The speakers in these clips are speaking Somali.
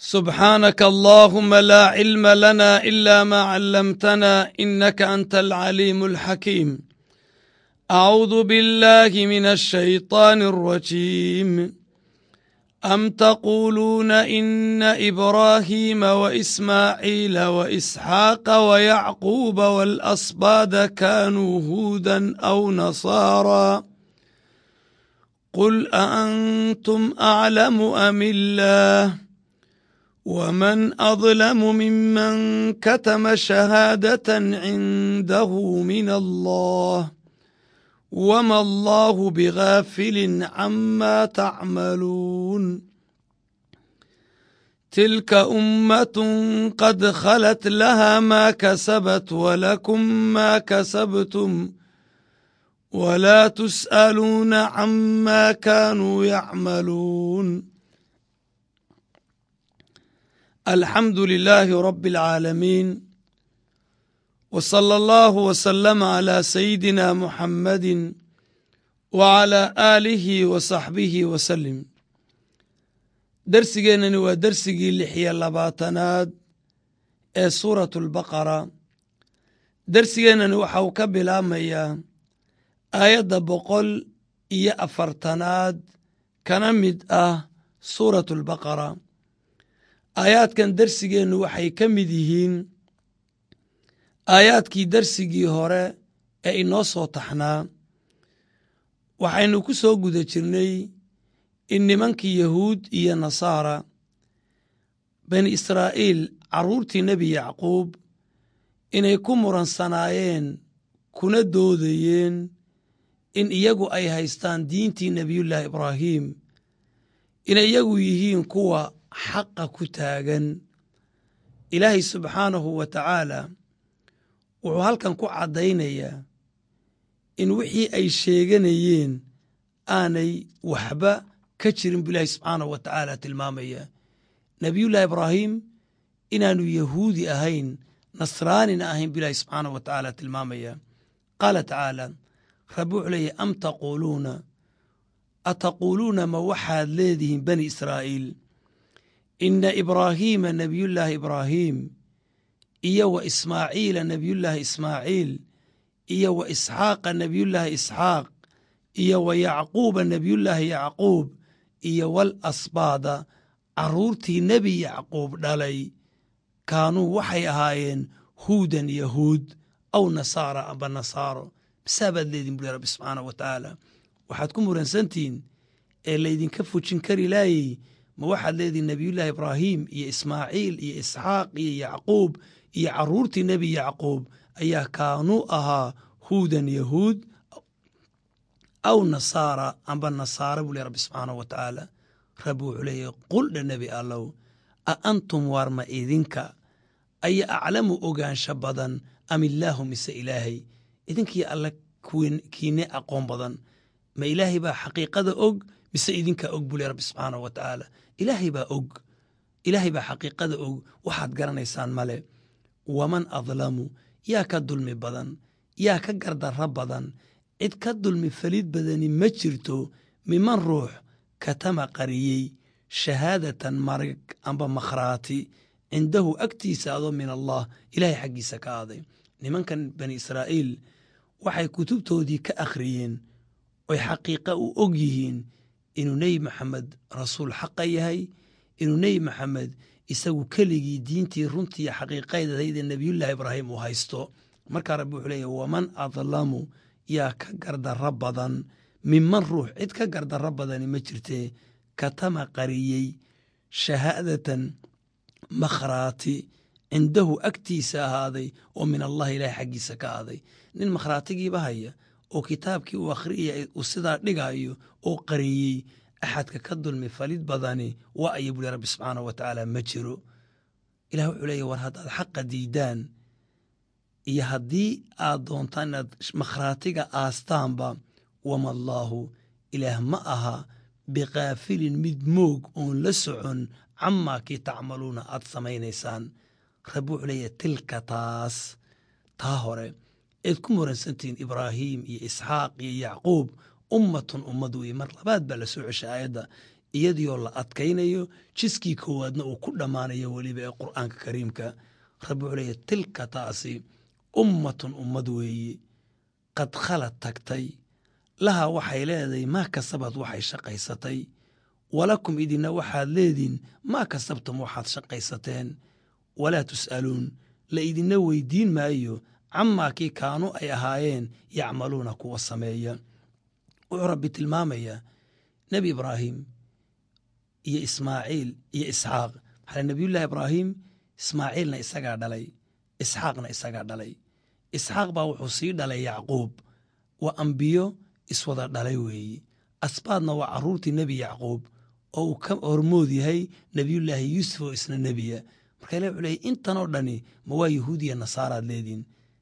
سبحانك اللهم لا علم لنا إلا ما علمتنا إنك أنت العليم الحكيم أعوذ بالله من الشيطان الرجيم أم تقولون إن إبراهيم وإسماعيل وإسحاق ويعقوب والأصباد كانوا هودا أو نصارى قل أأنتم أعلم أم الله ومن أظلم ممن كتم شهادة عنده من الله وما الله بغافل عما تعملون تلك أمة قد خلت لها ما كسبت ولكم ما كسبتم ولا تسألون عما كانوا يعملون الحمد لله رب العالمين وصلى الله وسلم على سيدنا محمد وعلى آله وصحبه وسلم darsigeennani waa dersigii lixiyo labaatanaad ee suuratu albaqara dersigeennani waxa uu ka bilaabmayaa aayadda boqol iyo afartanaad kana mid ah suuratu albaqara aayaadkan dersigeennu waxay ka mid yihiin aayaadkii dersigii hore ee inoo soo taxnaa waxaynu ku soo guda jirnay in nimankii yahuud iyo nasaara bani israa'iil carruurtii nebi yacquub inay ku muransanaayeen kuna doodayeen in iyagu ay haystaan diintii nebiyullaahi ibraahim inay iyagu yihiin kuwa xaqa ku taagan ilaahay subxaanahu wa tacaala wuxuu halkan ku caddaynayaa in wixii ay sheeganayeen aanay waxba ka jirin buu ilaahay subxaanahu wa tacaala tilmaamaya nebiyullaahi ibraahim inaanu yahuudi ahayn nasraanina ahayn buu ilaahay subxaanahu wa tacaala tilmaamaya qaala tacaala rabbi wuxuu leeyahy am taquuluuna ataquuluuna ma waxaad leedihiin bani israa'iil ina ibraahiima nebiyullaahi ibraahim iyo wa ismaaciila nebiyullaahi ismaaciil iyo wa isxaaqa nebiyullaahi isxaaq iyo wa yacquuba nebiyullaahi yacquub iyo wal asbaada carruurtii nebi yacquub dhalay kaanuu waxay ahaayeen huudan yahuud aw nasaara amba nasaaro masaabaad leedin buli rabbi subxaanah wa tacaala waxaad ku muransantihiin ee laydinka fujin kari laayey ma waxaad leedihin nebiyullaahi ibraahim iyo ismaaciil iyo isxaaq iyo yacquub iyo carruurtii nebi yacquub ayaa kaanuu ahaa huudan yahuud aw nasaara amba nasaara buu ley rabbi subxaanahu wa tacaala rabbi wuxuu leeyahy quldha nebi allow a antum waar ma idinka aya aclamu ogaansha badan am illaahu mise ilaahay idinkii alle kiine aqoon badan ma ilaahay baa xaqiiqada og mise idinkaa og buu ley rabbi subxaanahu wa tacaala ilaahay baa og ilaahay baa xaqiiqada og waxaad garanaysaan male waman adlamu yaa ka dulmi badan yaa ka gardarro badan cid ka dulmi falid badani ma jirto miman ruux katama qariyey shahaadatan marag amba makhraati cindahu agtiisa adoo min allah ilaahay xaggiisa ka aaday nimankan bani israa'iil waxay kutubtoodii ka akhriyeen oy xaqiiqa u og yihiin inuu nebi maxamed rasuul xaqa yahay inuu nebi maxamed isagu keligii diintii runtii xaqiiqaydahayde nebiyullaahi ibraahim uu haysto markaa rabbi wuxuu leeyahy waman adlamu yaa ka gardarro badan minman ruux cid ka gardarro badani ma jirtee katama qariyey shahaadatan makhraati cindahu agtiisa ahaaday oo min allahi ilaahay xaggiisa ka aaday nin makhraatigiiba haya oo kitaabkii uu akhriyaya uu sidaa dhigaayo oo qariyey axadka ka dulmi falid badani waa aya buli rabbi subxaanahu wa tacaala ma jiro ilah wuxuu leeyahy war haddaad xaqa diidaan iyo haddii aad doontaan inaad makhraatiga aastaanba wama allaahu ilaah ma aha bikaafilin mid moog oon la socon camaa kii tacmaluuna aad samaynaysaan rabbi wuxuu leeyahy tilka taas taa hore eed ku muransantihiin ibraahiim iyo isxaaq iyo yacquub ummatun ummad weye mar labaad baa la soo ceshay aayadda iyadiioo la adkaynayo jiskii koowaadna uu ku dhammaanayo weliba ee qur'aanka kariimka rabbi wuxuu leeyahy tilka taasi ummatun ummad weeye qad khalad tagtay laha waxay leedahay maa kasabad waxay shaqaysatay walakum idinna waxaad leediin maa kasabtum waxaad shaqaysateen walaa tus'aluun la idinna weydiin maayo camaa kii kaanuu ay ahaayeen yacmaluuna kuwa sameeya wuxuu rabbi tilmaamayaa nebi ibraahim iyo ismaaciil iyo isxaaq maxaa nebiyullaahi ibraahim ismaaciilna isagaa dhalay isxaaqna isagaa dhalay isxaaq baa wuxuu sii dhalay yacquub waa ambiyo iswada dhalay weeye asbaadna waa carruurtii nebi yacquub oo uu ka hormood yahay nebiyullaahi yuusuf oo isna nebiya marka ilah wuxuu leeyay intanoo dhani ma waa yahuudiya nasaaraad leediin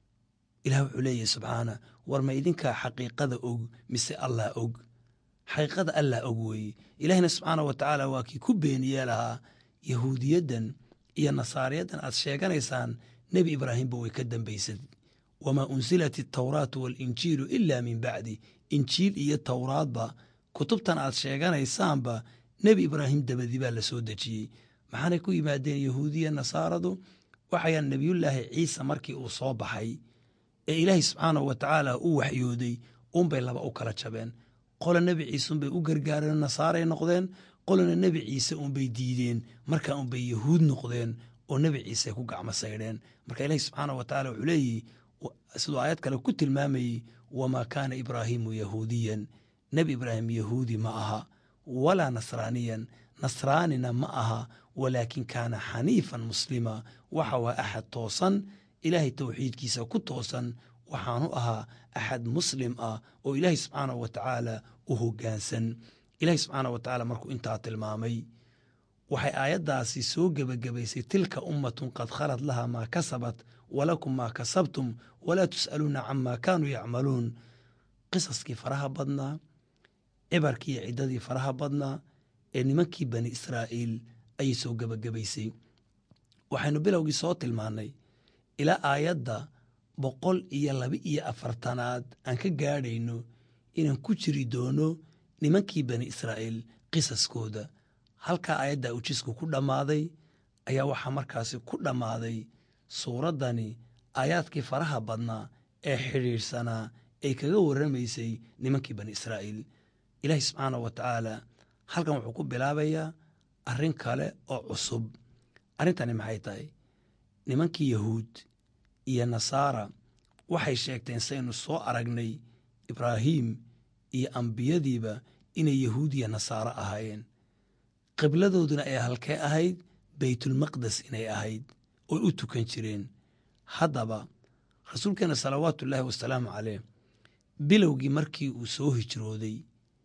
ilah wuxuu leeyahy subxaana war ma idinkaa xaqiiqada og mise allah og xaqiiqada allah og weeye ilaahina subxaana wa tacaala waa kii ku beeniyee lahaa yahuudiyaddan iyo nasaariyaddan aad sheeganaysaan nebi ibraahimba way ka dambaysad wamaa unsilat altawraatu waalinjiilu ila min bacdi injiil iyo towraadba kutubtan aad sheeganaysaanba nebi ibraahim dabadi baa la soo dejiyey maxaanay ku yimaadeen yahuudiya nasaaradu waxayaan nebiyullaahi ciise markii uu soo baxay ee ilaahay subxaanahu wa tacaala u waxyooday unbay laba u kala jabeen qola nebi ciise unbay u gargaareen nasaaray noqdeen qolana nebi ciise unbay diideen markaa unbay yahuud noqdeen oo nebi ciise ku gacmo saydheen marka ilaahi subxaanah wa tacala wuxuu leeyihi siduu aayad kale ku tilmaamayey wamaa kaana ibraahiimu yahuudiyan nebi ibraahim yahuudi ma aha walaa nasraaniyan nasraanina ma aha walaakin kaana xaniifan muslima waxa waa axad toosan ilaahay towxiidkiisa ku toosan waxaanu ahaa axad muslim ah oo ilaahay subxaanahu wa tacaala u hoggaansan ilahay subxaanahu wa tacaala markuu intaa tilmaamay waxay aayaddaasi soo gebagabaysay tilka ummatun qad khalad laha maa kasabat walakum maa kasabtum walaa tus'aluuna camaa kaanuu yacmaluun qisaskii faraha badnaa cibarkii iyo ciddadii faraha badnaa ee nimankii bani israa'iil ayay soo gebagabaysay waxaynu bilowgii soo tilmaannay ilaa aayadda boqol iyo laba iyo afartanaad aan ka gaadhayno inaan ku jiri doono nimankii bani israa'iil qisaskooda halkaa aayaddaa ujisku ku dhammaaday ayaa waxaa markaasi ku dhammaaday suuraddani aayaadkii faraha badnaa ee xidhiidhsanaa ee kaga warramaysay nimankii bani israa'iil ilaahi subxaanahu wa tacaala halkan wuxuu ku bilaabayaa arrin kale oo cusub arrintani maxay tahay nimankii yahuud iyo nasaara waxay sheegteen saynu soo aragnay ibraahiim iyo ambiyadiiba inay yahuudiya nasaaro ahaayeen qibladooduna ay halkee ahayd baytulmaqdes inay ahayd oy u tukan jireen haddaba rasuulkeenna salawaatuullaahi wasalaamu caleyh bilowgii markii uu soo hijrooday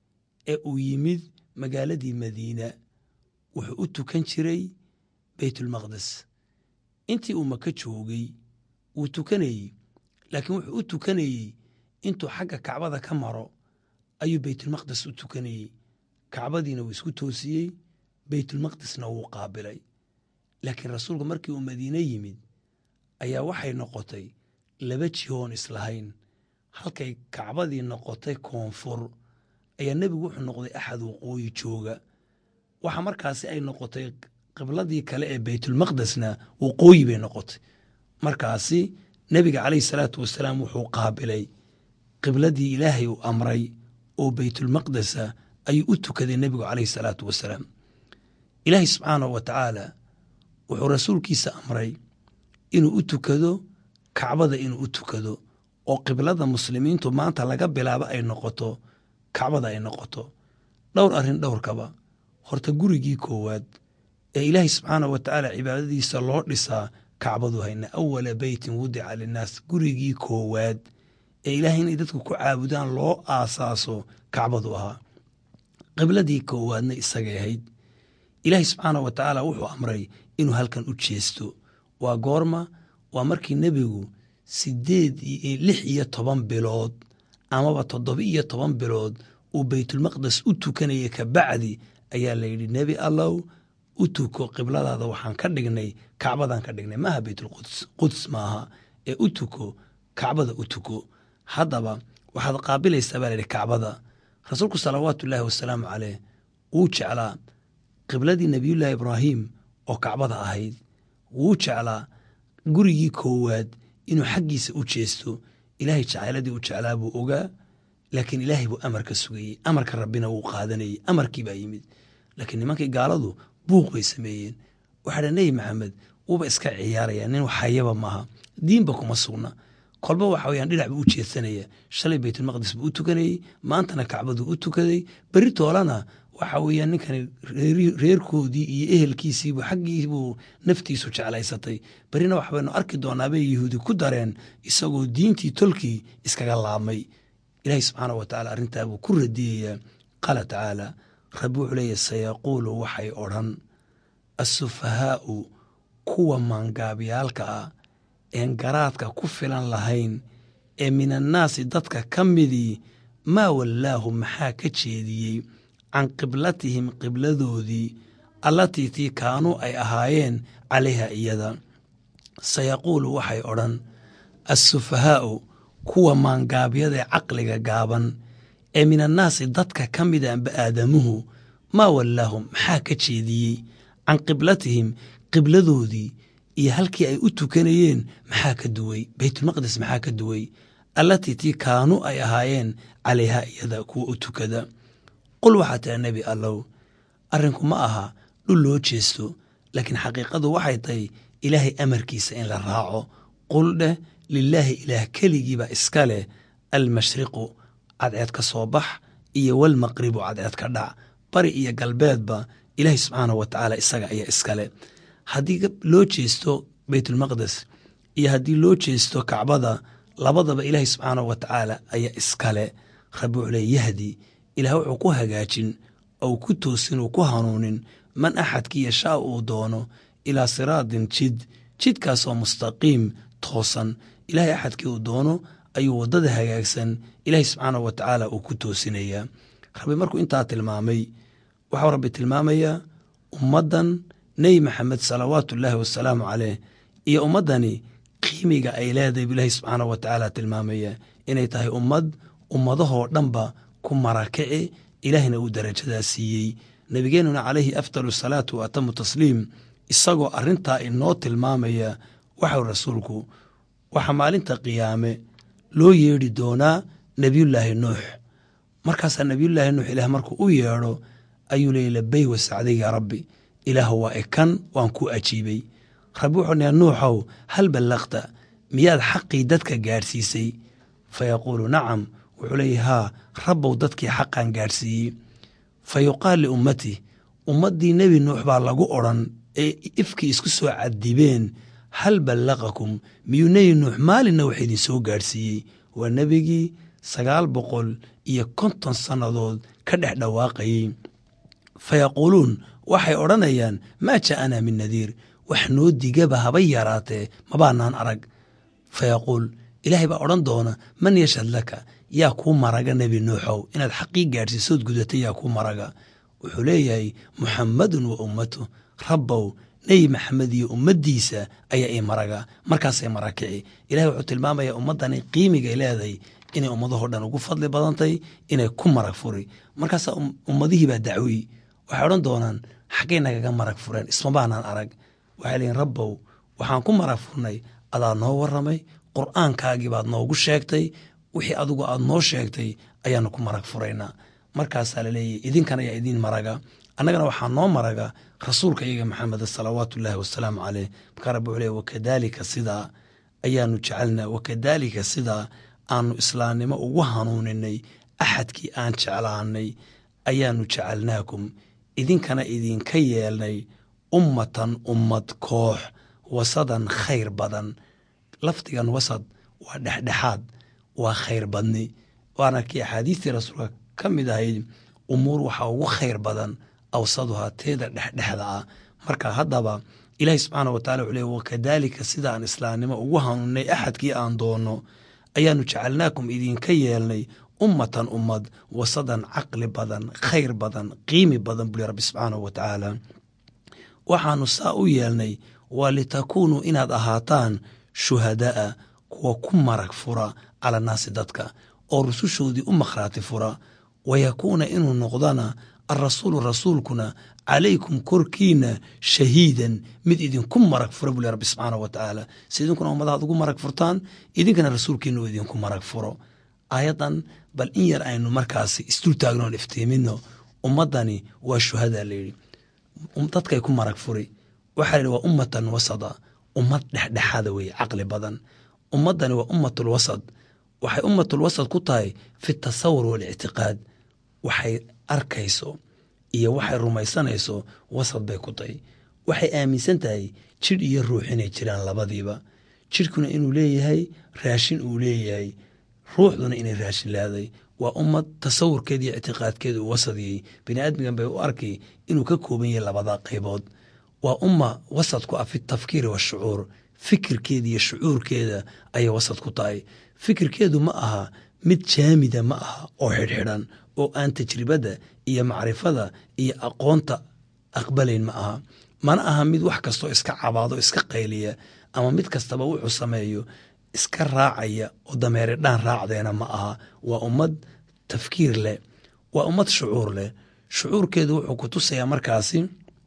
ee uu yimid magaaladii madiina wuxuu u tukan jiray baytulmaqdes intii uu maka joogay wuu tukanayey laakiin wuxuu u tukanayey intuu xagga kacbada ka maro ayuu baytulmaqdes u tukanayey kacbadiina wuu isku toosiyey baytulmaqdisna wuu qaabilay laakiin rasuulku markii uu madiine yimid ayaa waxay noqotay laba jihoon islahayn halkay kacbadii noqotay koonfur ayaa nebigu wuxuu noqday axad waqooyi jooga waxa markaasi ay noqotay qibladii kale ee baytulmaqdesna waqooyi bay noqotay markaasi nebiga caleyhi salaatu wasalaam wuxuu qaabilay qibladii ilaahay uu amray oo baytulmaqdesa ayuu u tukaday nebigu caleyhi salaatu wasalaam ilaahay subxaanahu wa tacaala wuxuu rasuulkiisa amray inuu u tukado kacbada inuu u tukado oo qiblada muslimiintu maanta laga bilaabo ay noqoto kacbada ay noqoto dhowr arrin dhowrkaba horta gurigii koowaad ee ilaahay subxaanah wa tacaala cibaadadiisa loo dhisaa kacbadu hayna awala beytin wudica linnaas gurigii koowaad ee ilaahay inay dadku ku caabudaan loo aasaaso kacbadu ahaa qibladii koowaadna isagay ahayd ilaahay subxaanah wa tacaala wuxuu amray inuu halkan u jeesto waa goorma waa markii nebigu sideed lix iyo toban bilood amaba toddoba iyo toban bilood uu baytulmaqdes u tukanaya kabacdi ayaa layidhi nebi allow u tuko qibladaada waxaan ka dhignay kacbadan ka dhignay maaha baytulquds quds maaha ee u tuko kacbada u tuko haddaba waxaad qaabilaysaa baa layidhi kacbada rasuulku salawaatullaahi wasalaamu caleyh wuu jeclaa qibladii nebiyullaahi ibraahim oo kacbada ahayd wuu jeclaa gurigii koowaad inuu xaggiisa u jeesto ilaahay jacayladii u jeclaa buu ogaa laakiin ilaahay buu amarka sugayey amarka rabbina wuu qaadanayey amarkii baa yimid laakiin nimankii gaaladu buuq bay sameeyeen waxaa dha nebi maxamed wuuba iska ciyaaraya nin waxayaba maaha diinba kuma sugna kolba waxa weyaan dhinac buu u jeedsanaya shalay baytulmaqdis buu u tukanayey maantana kacbaduu u tukaday beri toolana waxa weeyaan ninkani reerkoodii iyo ehelkiisiibuu xaggiibuu naftiisu jeclaysatay berina waxbaynu arki doonaabay yahuudi ku dareen isagoo diintii tolkii iskaga laabmay ilaahay subxaana wa tacala arrintaa buu ku radiyayaa qaala tacaala rabbi wuxuu leeyahy sayaquulu waxay odhan assufahaa'u kuwa maangaabyaalka ah een garaadka ku filan lahayn ee min annaasi dadka ka midii maa wallaahu maxaa ka jeediyey can qiblatihim qibladoodii allatii tii kaanuu ay ahaayeen calayha iyada sayaquulu waxay odhan assufahaa'u kuwa maangaabyadae caqliga gaaban ee min annaasi dadka ka mida amba aadamuhu maa wallaahum maxaa ka jeediyey can qiblatihim qibladoodii iyo halkii ay u tukanayeen maxaa ka duway baytulmaqdis maxaa ka duway allatii tii kaanuu ay ahaayeen calayha iyada kuwa u tukada qul waxaa tira nebi allow arrinku ma aha dhul loo jeesto laakiin xaqiiqadu waxay tahay ilaahay amarkiisa in la raaco qul dheh lilaahi ilaah keligiiba iska leh almashriqu cadceed ka soo bax iyo walmaqribu cadceed ka dhac bari iyo galbeedba ilaahay subxaanahu wa tacaala isaga ayaa iskale haddii loo jeesto baytulmaqdes iyo haddii loo jeesto kacbada labadaba ilaahay subxaanahu wa tacaala ayaa iskale rabbi wuxuu leey yahdi ilaah wuxuu ku hagaajin ou ku toosin uu ku hanuunin man axadkii yashaa uu doono ilaa siraadin jid jidkaasoo mustaqiim toosan ilaahay axadkii uu doono ayuu waddada hagaagsan ilaahay subxaanahu wa tacaala uu ku toosinayaa rabbi markuu intaa tilmaamay waxau rabbi tilmaamayaa ummaddan nebi maxamed salawaatu ullaahi wasalaamu caleyh iyo ummaddani qiimiga ay leedahay bu ilaahay subxaanahu wa tacaala tilmaamaya inay tahay ummad ummadahoo dhanba ku marakaci ilaahina uu darajadaa siiyey nebigeenuna calayhi afdalu salaatu wa atamu tasliim isagoo arrintaa inoo tilmaamaya waxau rasuulku waxaa maalinta qiyaame loo yeedhi doonaa nebiyullaahi nuux markaasaa nebiyullaahi nuux ilaah markuu u yeedho ayuu leeyay labey wasacday yaa rabbi ilaah waa ekan waan ku ajiibay rabbi wuxuu nayaa nuuxow hal ballaqta miyaad xaqii dadka gaadhsiisay fa yaquulu nacam wuxuu leeyahy haa rabbow dadkii xaqan gaadhsiiyey fa yuqaal liummati ummaddii nebi nuux baa lagu odran ee ifkii isku soo cadibeen hal ballaqakum miyuu nebi nuux maalinna wax idin soo gaadhsiiyey waa nebigii sagaal boqol iyo konton sannadood ka dhex dhawaaqayey fa yaquuluun waxay odhanayaan maa ja'anaa min nadiir wax noo digaba haba yaraatee mabaanaan arag fa yaquul ilaahay baa odhan doona man yashhad laka yaa kuu maraga nebi nuuxow inaad xaqii gaadhsiisood gudatay yaa kuu maraga wuxuu leeyahay muxammadun wa ummatu rabbow nebi maxamed iyo ummaddiisa ayaa ii maraga markaasay marakici ilahay wuxuu tilmaamayaa ummaddani qiimigay leedahay inay ummadahoo dhan ugu fadli badantay inay ku marag furi markaasaa ummadihii baa dacwiy waxay odhan doonaan xaggay nagaga marag fureen ismabaanaan arag waxay leeyiin rabbow waxaan ku marag furnay adaa noo warramay qur'aankaagii baad noogu sheegtay wixii adigu aad noo sheegtay ayaanu ku marag furaynaa markaasaa laleeyahy idinkan ayaa idiin maraga annagana waxaa noo maraga rasuulka iyaga maxameda salawaatu ullaahi wasalaamu caleyh markaa rabbi wuxuu leey wakadaalika sidaa ayaanu jecelnaa wakadaalika sidaa aanu islaamnimo ugu hanuuninay axadkii aan jeclaanay ayaanu jecelnaakum idinkana idinka yeelnay ummatan ummad koox wasadan khayr badan lafdigan wasad waa dhexdhexaad waa khayr badni waana kii axaadiistii rasuulka ka mid ahayd umuur waxaa ugu khayr badan awsaduhaa teeda dhexdhexda ah marka haddaba ilaahi subxaana wa tacala wuxuu leey wakadaalika sidaan islaamnimo ugu hanuuninay axadkii aan doonno ayaanu jecelnaakum idinka yeelnay ummatan ummad wasadan caqli badan khayr badan qiimi badan buli rabbi subxaanahu wa tacaala waxaanu saa u yeelnay waa litakuunuu inaad ahaataan shuhada'a kuwa ku marag fura cala naasi dadka oo rusushoodii u makhraati fura wayakuuna inuu noqdana alrasuulu rasuulkuna calaykum korkiina shahiidan mid idinku marag fura buu le rabbi subxaanahu wa tacaala si idinkuna ummadahaad ugu marag furtaan idinkana rasuulkiina uu idinku marag furo aayaddan bal in yar aynu markaasi isdul taagnoon iftiimino ummaddani waa shuhadaa layidhi dadkay ku marag furi waxaa la yidhi waa ummatan wasada ummad dhexdhexaada weeye caqli badan ummaddani waa ummatul wasad waxay ummatul wasad ku tahay fi tasawur waalictiqaad waxay arkayso iyo waxay rumaysanayso wasad bay ku tahay waxay aaminsan tahay jidh iyo ruux inay jiraan labadiiba jidhkuna inuu leeyahay raashin uu leeyahay ruuxduna inay raashin leeday waa ummad tasawurkeeda iyo ictiqaadkeeda uu wasadiyey bini aadmigan bay u arkay inuu ka kooban yahay labada qaybood waa umma wasad ku ah fi tafkiiri washucuur fikirkeeda iyo shucuurkeeda ayay wasad ku tahay fikirkeedu ma aha mid jaamida ma aha oo xidhxidhan oo aan tajribada iyo macrifada iyo aqoonta aqbalayn ma aha mana aha mid wax kastoo iska cabaado iska qayliya ama mid kastaba wuxuu sameeyo iska raacaya oo dameere dhaan raacdeena ma aha waa ummad tafkiir leh waa ummad shucuur leh shucuurkeedu wuxuu ku tusayaa markaasi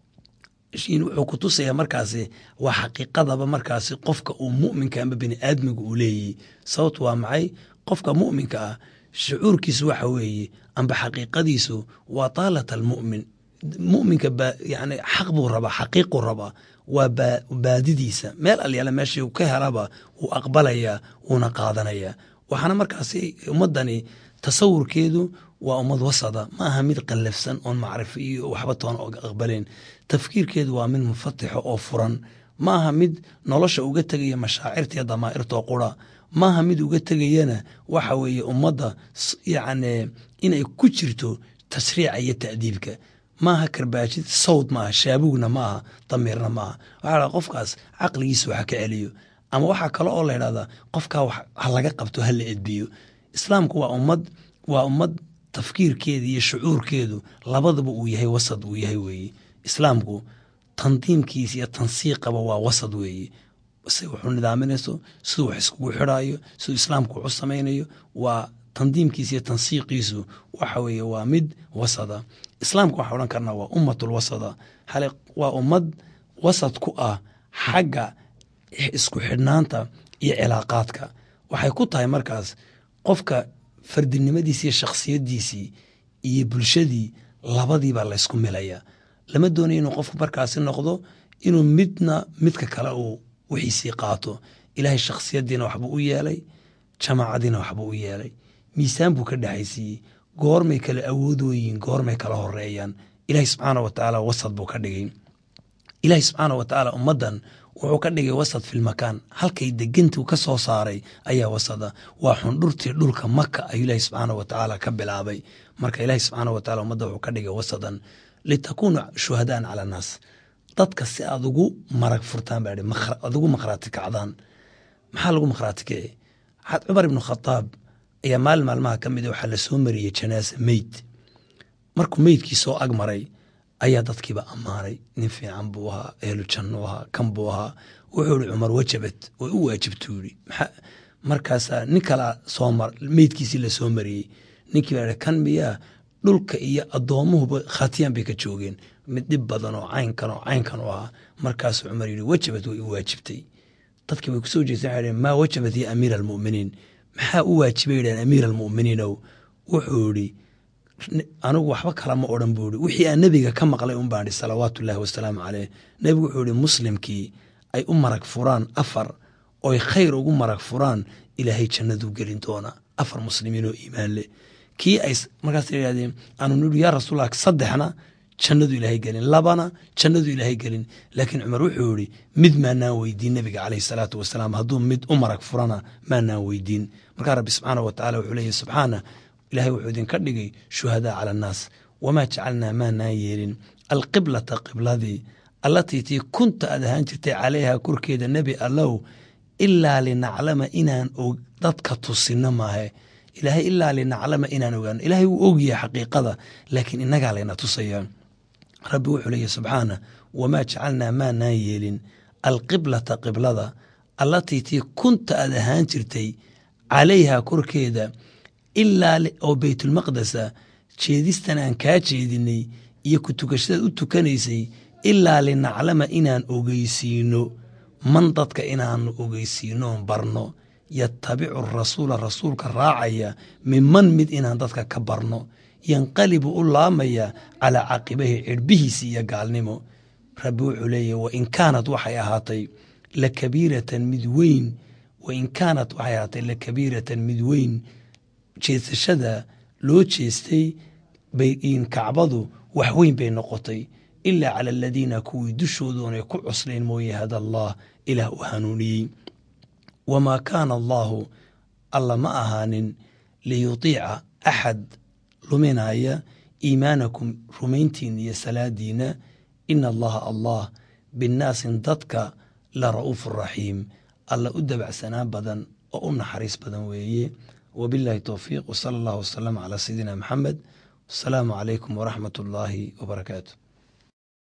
wuxuu ku tusayaa markaasi waa xaqiiqadaba markaasi qofka uu mu'minka amba bini aadmiga uu leeyahy sababtu waa maxay qofka mu'minka ah shucuurkiisu waxa weeye amba xaqiiqadiisu waa taalat almu'min mu'minka yani xaq buu rabaa xaqiiquu rabaa waa baadidiisa meel alyaala meeshii ka helaba wuu aqbalayaa wuuna qaadanayaa waxaana markaasi ummaddani tasawurkeedu waa ummad wasada ma aha mid qallafsan oon macrifo iyo waxba toona aqbalayn tafkiirkeedu waa mid mufatixo oo furan ma aha mid nolosha uga tegaya mashaacirta iyo damaa'irtoo qura maaha mid uga tegayana waxa weeye ummadda yacni inay ku jirto tashriica iyo ta'diibka maaha karbaajid sawd maaha shaabugna maaha damiirna maaha waxaa la qofkaas caqligiisa waxa ka celiyo ama waxaa kale oo la ydhahdaa qofkaa ha laga qabto ha la edbiyo islaamku waa ummad waa ummad tafkiirkeeda iyo shucuurkeedu labadaba uu yahay wasad uu yahay weeye islaamku tandiimkiisa iyo tansiiqaba waa wasad weeye se wuxuu nidaaminayso siduu wax iskugu xidhaayo siduu islaamku wax u samaynayo waa tandiimkiisa iyo tansiiqiisu waxa weeye waa mid wasada islaamka waxaa odhan karnaa waa ummatul wasada hale waa ummad wasad ku ah xagga isku xidhnaanta iyo cilaaqaadka waxay ku tahay markaas qofka fardinimadiisi iyo shakhsiyadiisii iyo bulshadii labadiibaa laysku milaya lama doonayo inuu qofku markaasi noqdo inuu midna midka kale uu wixiisii qaato ilaahay shakhsiyadiina waxbuu u yeelay jamaacadiina waxbuu u yeelay miisaan buu ka dhexaysiiyey goormay kala awoodooyiin goormay kala horeeyaan ilaahay subxaana wa tacaala wasad buu ka dhigay ilaahay subxaana wa tacaala ummaddan wuxuu ka dhigay wasad filmakaan halkay degantu ka soo saaray ayaa wasada waa xundhurtii dhulka maka ayuu ilaahay subxaana wa tacaala ka bilaabay marka ilaahay subxaana wa tacala ummadda wuxuu ka dhigay wasadan litakuuna shuhadaan cala annaas dadka si aad ugu marag furtaan baa aad ugu makhraati kacdaan maxaa lagu makhraati kici cumar ibnu khadaab ayaa maalin maalmaha ka mida waxaa la soo mariyey janaasa meyd markuu meydkii soo ag maray ayaa dadkiiba ammaanay nin fiican buu ahaa ehlu jannu ahaa kan buu ahaa wuxuu ihi cumar wajabad way u waajibtuu yihi markaasaa nin kalaa soo mar meydkiisii la soo mariyey ninkii baa kan miyaa dhulka iyo addoomuhuba khatiyaan bay ka joogeen mid dhib badan oo caynkan oo caynkan u ahaa markaasuu cumar yidhi wajabad way u waajibtay dadkii way kusoo jeesteen waxay maa wajabat ya amiira almu'miniin maxaa u waajibay yidhahan amiira almu'miniinow wuxuu yidhi anigu waxba kalama odhan buu yihi wixii aan nebiga ka maqlay un baan ihi salawaatu ullahi wasalaamu caleyh nebigu wuxuu yihi muslimkii ay u marag furaan afar oy khayr ugu marag furaan ilaahay jannaduu gelin doonaa afar muslimiin oo iimaan leh kii ay markaas yidhahdeen aanu nidhi yaa rasuulallah saddexna jannadu ilaahay gelin labana jannadu ilaahay gelin laakiin cumar wuxuu yihi mid maanaan weydiin nebiga caleyhi salaatu wasalaam hadduu mid u marag furana maanaan weydiin markaa rabbi subxaana wa tacala wuxuu leeyahy subxaana ilahay wuxuu idinka dhigay shuhadaa cala annaas wamaa jacalnaa maanaan yeelin alqiblata qibladii allatii tii kunta aad ahaan jirtay calayha korkeeda nebi allow ilaa linaclama inaan dadka tusinno maahe ilaahay ilaa linaclama inaan ogaano ilaahay wuu ogyahay xaqiiqada laakiin innagaa layna tusayaa rabbi wuxuu leeyahy subxaana wamaa jacalnaa maanaan yeelin alqiblata qiblada allatii tii kunta aad ahaan jirtay calayha korkeeda ilaa oo beytulmaqdesa jeedistan aan kaa jeedinay iyo ku tukashadaad u tukanaysay ilaa linaclama inaan ogeysiino man dadka inaanu ogeysiinoon barno yatabicu rasuula rasuulka raacaya minman mid inaan dadka ka barno yanqalibu u laamaya calaa caqibahi cirbihiisi iyo gaalnimo rabbi wuxuu leeyahy wain kaanat waxay ahaatay lakabiiratan mid weyn wain kaanat waxay ahaatay lakabiiratan mid weyn jeesashada loo jeestay bayin kacbadu wax weyn bay noqotay ilaa cala aladiina kuwii dushoodoonay ku cuslayn mooye hada allah ilaah u hanuuniyey wamaa kaana allaahu alla ma ahaanin liyutiica axad luminaya iimaanakum rumayntiina iyo salaadiina ina allaha allah binnaasin dadka la ra'uufu raxiim alla u dabacsanaan badan oo u naxariis badan weeye wabillahi towfiiq wsala allah wasalam calaa sayidina maxamed wasalaamu calaykum waraxmat ullaahi wabarakaatu